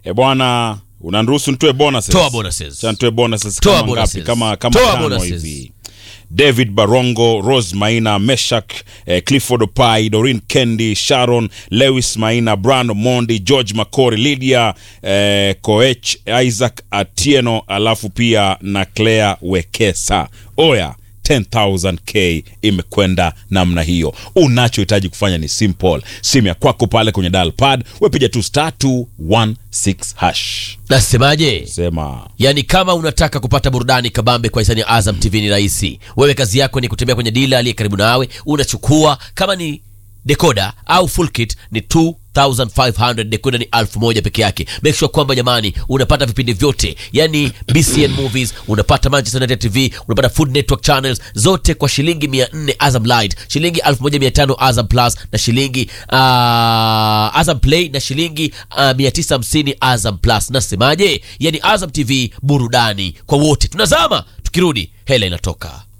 E bwana, unaniruhusu nitoe bonuses? Toa bonuses. Acha nitoe bonuses Toa kama bonuses. ngapi? Kama kama Toa tano bonuses. hivi. David Barongo, Rose Maina, Meshak, eh, Clifford Opai, Doreen Kendi, Sharon, Lewis Maina, Brando Mondi, George Makori, Lydia eh, Koech, Isaac Atieno, alafu pia na Claire Wekesa. Oya, 10,000k imekwenda namna hiyo. Unachohitaji kufanya ni simple, simu ya kwako pale kwenye dial pad, wepiga tu star 216 hash. Nasemaje? Sema Yaani kama unataka kupata burudani kabambe kwa hisani ya Azam TV ni rahisi. Wewe kazi yako ni kutembea kwenye dila aliye karibu nawe, unachukua kama ni decoder au full kit ni 2500 decoder ni 1000 peke yake. Make sure kwamba jamani unapata vipindi vyote. Yaani BCN Movies, unapata Manchester United TV, unapata Food Network channels zote kwa shilingi 400 Azam Lite, shilingi 1500 Azam Plus na shilingi uh, Azam Play na shilingi uh, 950 Azam Plus. Nasemaje? Yaani Azam TV burudani kwa wote. Tunazama, tukirudi hela inatoka.